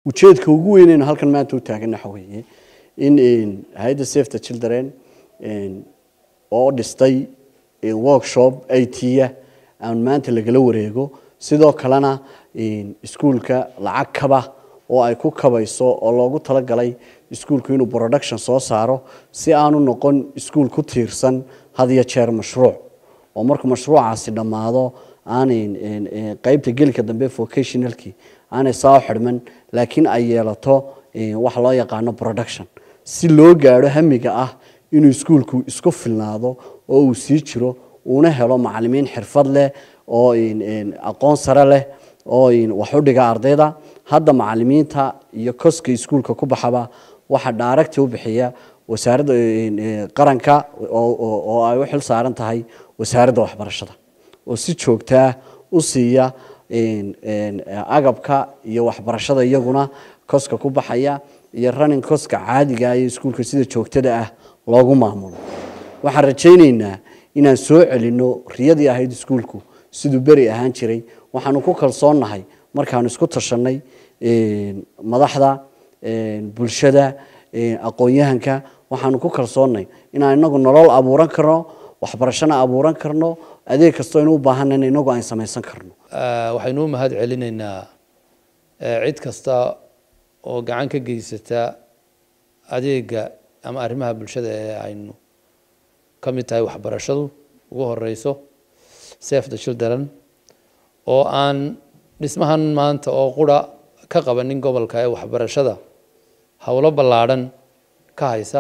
ujeedka ugu weynaynu halkan maanta u taagan waxa weeye in hay-adda safe the children oo dhistay workshop it-ya aan maanta lagala wareego sidoo kalena iskuulka lacag kaba oo ay ku kabayso oo loogu talagalay iskuulku inuu production soo saaro si aanu noqon iskuul ku tiirsan had iyo jeer mashruuc oo markuu mashruucaasi dhammaado aanay qeybta gelika dambe vocationalki aanay soo xidhman laakiin ay yeelato wax loo yaqaano production si loo gaadho hamiga ah inuu iskuulku isku filnaado oo uu sii jiro uuna helo macalimiin xirfad leh oo aqoon sare leh oo wax u dhiga ardayda hadda macalimiinta iyo koska iskuulka ku baxaba waxaa daaragti u bixiya wasaaradda qaranka oo ay u xil saaran tahay wasaaradda waxbarashada oo si joogtaa u siiya agabka iyo waxbarashada iyaguna koska ku baxaya iyo running koska caadiga iyo iskuulka sida joogtada ah loogu maamulo waxaan rajaynaynaa inaan soo celino riyadii ahayd iskuulku siduu beri ahaan jiray waxaanu ku kalsoonnahay markaanu isku tashanay madaxda bulshada aqoon-yahanka waxaanu ku kalsoonnay inaan inagu nolol abuuran karno waxbarashona abuuran karno adeeg kastoo aynu u baahanayna inagu aan samaysan karno waxaynu u mahad celinaynaa cid kasta oo gacan ka geysata adeega ama arrimaha bulshada ee aynu ka mid tahay waxbarashadu ugu horeyso safe the children oo aan dhismahan maanta oo qura ka qabanin gobolka ee waxbarashada howlo ballaadhan ka haysa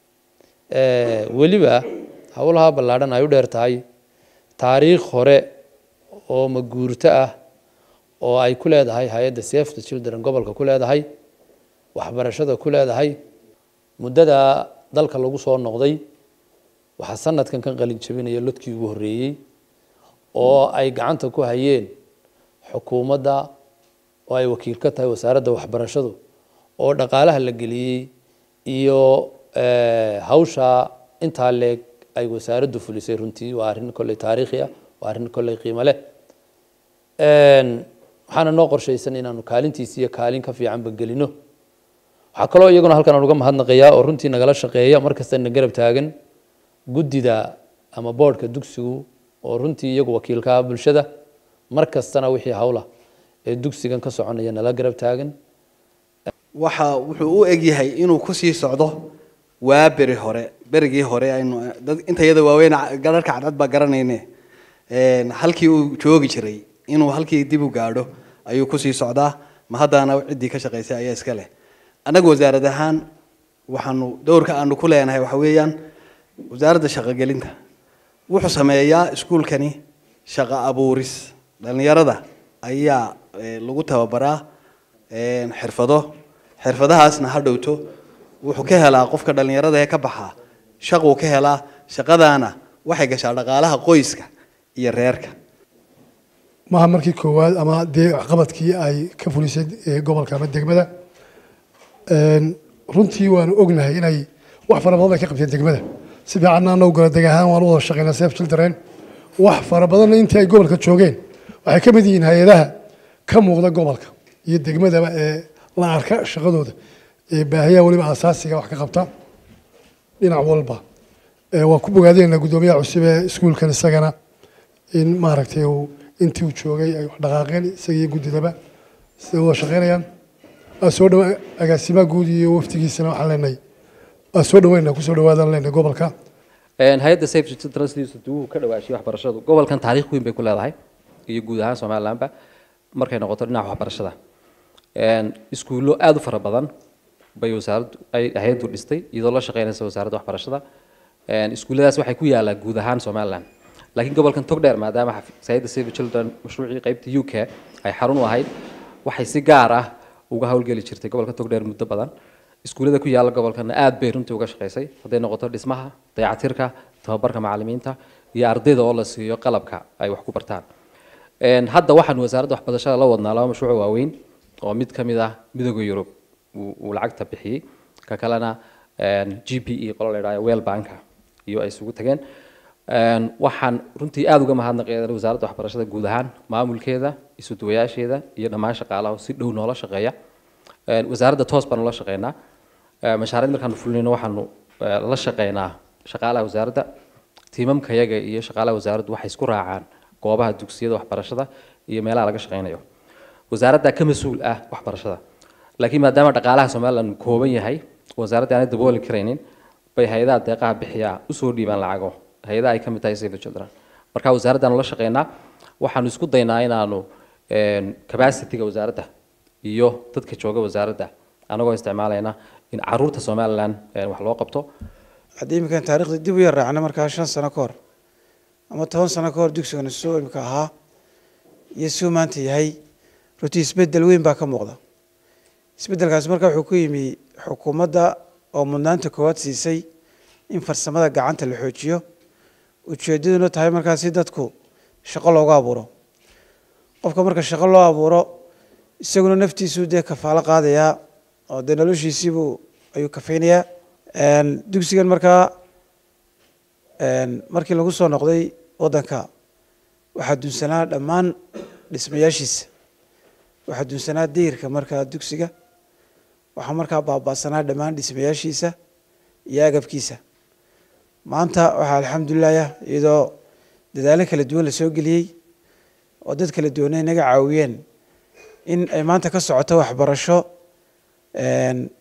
weliba howlaha ballaadhan ay u dheer tahay taariikh hore oo maguurto ah oo ay ku leedahay hay-adda safe the children gobolka ku leedahay waxbarashada ku leedahay muddada dalka lagu soo noqday waxaa sanadkan ka qalin jabinaya lodkii ugu horreeyey oo ay gacanta ku hayeen xukuumadda oo ay wakiil ka tahay wasaaradda waxbarashadu oo dhaqaalaha la geliyey iyo hawsha intaa leeg ay wasaaraddu fulisay runtii waa arrin kolley taariikhi ah waa arrin kolley qiimo leh waxaana noo qorshaysan inaanu kaalintiisi iyo kaalin ka fiicanba gelino waxaa kaloo iyaguna halkan aan uga mahadnaqayaa oo runtii nagala shaqeeya markasta na garab taagan guddida ama boodhka dugsigu oo runtii iyagu wakiilka bulshada mar kastana wixii hawla ee dugsigan ka soconaya nala garab taagan waxa wuxuu u egyahay inuu kusii socdo waa beri hore berigii hore aynu dad inta iyada waaweyn gararka cadcad baa garanayne halkii uu joogi jiray inuu halkii dib u gaadho ayuu kusii socdaa ma haddaana ciddii ka shaqaysay ayaa iska leh annaga wasaarad ahaan waxaanu dowrka aanu ku leenahay waxa weeyaan wasaaradda shaqogelinta wuxuu sameeyaa iskuulkani shaqo abuuris dhalinyarada ayaa lagu tababaraa xirfado xirfadahaasna ha dhowto wuxuu ka helaa qofka dhalinyarada ee ka baxaa shaquu ka helaa shaqadaana waxay gashaa dhaqaalaha qoyska iyo reerka maaha markii koowaad ama dee waxqabadkii ay ka fulisay gobolka ama degmada runtii waanu ognahay inay wax fara badan ay ka qabteen degmada si fiicanna anagu galadeg ahaan waan u wada shaqeynaa safe children wax fara badanna intii ay gobolka joogeen waxay ka mid yihiin hay-adaha ka muuqda gobolka iyo degmadaba ee la arka shaqadooda ee baahiyaha weliba asaasiga wax ka qabta dhinac walba waan ku bogaadinaynaa guddoomiyaha cusub ee iskuulkan isagana in maaragtay uu intii uu joogay ay wax dhaqaaqeen isaga iyo guddidaba siday wada shaqeynayaan waa soo dhawa agaasimaha guud iyo waftigiisana waxaan leenahay waa soo dhaweynaa kusoo dhawaadaan leenahay gobolka hay-adda safe children sidiisu duuhu ka dhawaashay waxbarashadu gobolkan taariikh weyn bay ku leedahay iyo guud ahaan somalilandba markay noqoto dhinaca waxbarashada iskuullo aada u fara badan bay wasaaraddu ay hay-addu dhistay iyadoo la shaqeynaysa wasaaradda waxbarashada iskuulladaas waxay ku yaalaa guud ahaan somaliland laakiin gobolkan togdheer maadaama hay-adda safe children mashruucii qaybta u k ay xarun u ahayd waxay si gaar ah uga howlgeli jirtay gobolka togdheer muddo badan iskuullada ku yaala gobolkana aad bay runtii uga shaqaysay hadday noqoto dhismaha dayacatirka tababarka macalimiinta iyo ardayda oo la siiyo qalabka ay wax ku bartaan hadda waxaan wasaaradda waxbarashada la wadnaa laba mashruuc waaweyn oo mid ka mid ah midooda yurub uu lacagta bixiyey ka kalena g p e qolo la idhaha well banka iyo ay isugu tageen waxaan runtii aada uga mahadnaqaya wasaaradda waxbarashada guud ahaan maamulkeeda isuduwayaasheeda iyo dhammaan shaqaalaha si dhow noola shaqeeya Een, wasaaradda toos baanu la shaqeynaa Ee, mashaariic markaanu fulinayno waxaanu ee, la shaqeynaa shaqaalaha wasaaradda tiimamka yaga iyo shaqaalaha wasaaraddu waxay isku raacaan goobaha dugsiyada waxbarashada iyo meelaha laga shaqeynayo wasaaradda ka mas-uul ah waxbarashada laakiin maadaama dhaqaalaha somaliland uu kooban yahay wasaaradda aanay dabooli karaynin bay hay-adaha deeqaha bixiya usoo dhiibaan lacago hay-adaha ay ka mid tahay save the children marka wasaaraddaanu la shaqeynaa waxaanu isku daynaa inaanu een, capacity-ga wasaaradda iyo dadka jooga wasaaradda anagoo isticmaalayna in caruurta somaliland een, wax loo qabto haddii iminkan taariikhda dib u yar raacna markaa shan sano ka hor ama toban sano ka hor dugsigana soo imika ahaa iyo suu maanta yahay runtii isbedel weyn baa ka muuqda isbedelkaas marka wuxuu ku yimi xukuumadda oo mudnaanta koowaad siisay in farsamada gacanta la xoojiyo ujeedaduna tahay markaa si dadku shaqo loogu abuuro qofka marka shaqo loo abuuro isaguna naftiisuu dee kafaalo qaadayaa oo dee noloshiisiibuu ayuu kafaynayaa Een, dugsigan markaa een, markii lagu soo noqday waddanka waxaa dunsanaa dhammaan dhismayaashiisa waxaa dunsanaa dayrka markaa dugsiga waxaa markaa baabaasanaa dhammaan dhismayaashiisa iyo agabkiisa maanta waxaa alxamdulilah iyadoo dadaalo kala duwan la soo geliyey oo dad kala duwana inaga caawiyeen in ay maanta ka socoto waxbarasho een,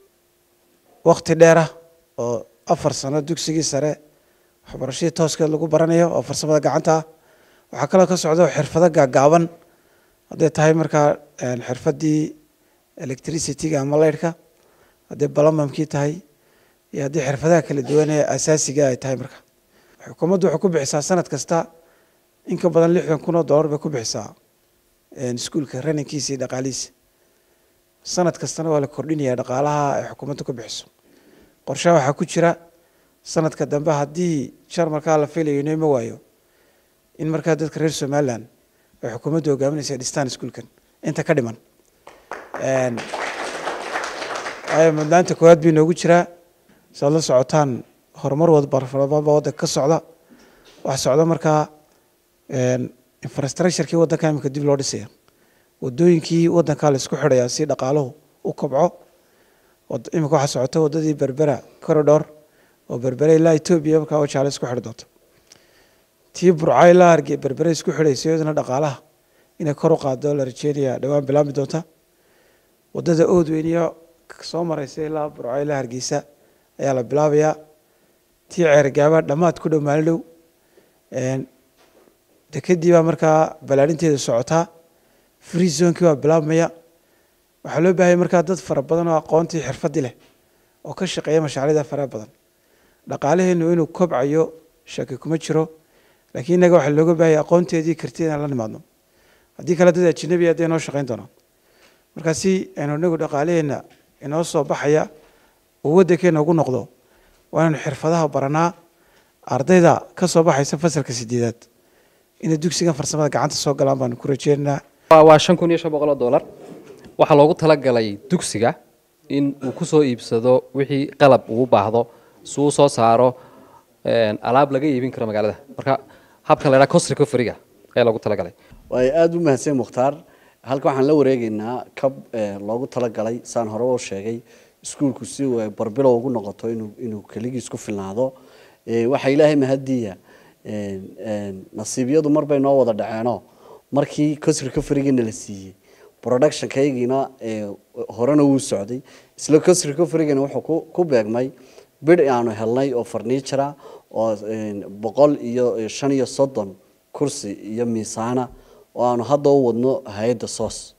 waqti dheer ah oo afar sano dugsigii sare waxbarashadii tooskeed lagu baranayo oo farsamada gacanta ah waxaa kaloo ka socda xirfado gaagaaban hadday tahay markaa een, xirfadii electricity-ga ama leyrhka hadday balamamkii tahay iyo haddii xirfadaha kala duwan ee asaasiga ay tahay marka xukuumaddu waxay ku bixisaa sanad kasta in ka badan lixdan kun oo dollar bay ku bixisaa een, iskuulka raninkiisa iyo dhaqaalihiisa sanad kastana waa la kordhinayaa dhaqaalaha ay xukuumaddu ku bixiso qorshaha waxaa ku jira sanadka dambe haddii jar markaa la filayo inoo ma waayo in markaa dadka reer somaliland ay xukuumaddu hogaaminaysa ay dhistaan iskuulkan inta ka dhiman Een, waayo mudnaanta koowaad bay noogu jiraa saad la socotaan horumar wadbarfalababa waddanka ka socda waxaa socda markaa een, infrastructure-kii waddanka imika dib loo dhisaya wadooyinkii waddankaa la isku xidhayaa si dhaqaaluhu u kobco Wad- imika waxaa socota wadadii berbera corridor oo berbera ilaa etoobiya markaa wajaale isku xidhi doonto tii burca ilaa harge berbera isku xidhaysa iyaduna dhaqaalaha inay kor u qaado la rajeynaya dhowaan bilaabmi doonta wadada oodweyn iyo soo maraysa ilaa burca ilaa hargeysa ayaa la bilaabayaa tii ceergaaba dhammaad ku dhow maalin dhow Een, dekedii baa markaa ballaarinteeda socotaa free zonekii waa bilaabmaya waxaa loo baahaya markaa dad fara badan oo aqoontii xirfadii leh oo ka shaqeeya mashaariicda faraha badan dhaqaalaheenu inuu kobcayo shaki kuma jiro laakiin innaga waxaa looga baahaya aqoonteedii kartida inaan la nimaadno haddii kale dad ajnabi hadday inoo shaqeyn doonaan marka si aynu inagu dhaqaalaheenna inoo soo baxaya uu waddankeena ugu noqdo waa inaynu xirfadaha baranaa ardayda ka soo baxaysa fasalka sideedaad inay dugsigan farsamada gacanta soo galaan baanu ku rajeynaynaa waa waa shan kun iyo shan boqol oo dollar waxaa loogu talagalay dugsiga in uu kusoo iibsado wixii qalab uu u baahdo si uu soo saaro een, alaab laga iibin karo magaalada marka habkan la idhaha cost recovery-ga ayaa loogu talagalay way aada u mahadsan mukhtaar halkan waxaan la wareegeynaa kab eh, loogu talagalay saan hore u sheegay iskuulku si uu ay barbilow ugu noqoto inuu inuu keligiis ku filnaado Eh, waxaa ilaahay mahadiya een, een, nasiibyadu mar bay noo wada dhaceeno markii cost recovery-giina la siiyey productionkaygiina eh, horena wuu socday isla cost recovery-gina wuxuu ku ku beegmay bidh aanu helnay oo furniture oo een, boqol iyo shan iyo soddon kursi iyo miisaana oo aanu hadda u wadno hay-adda soos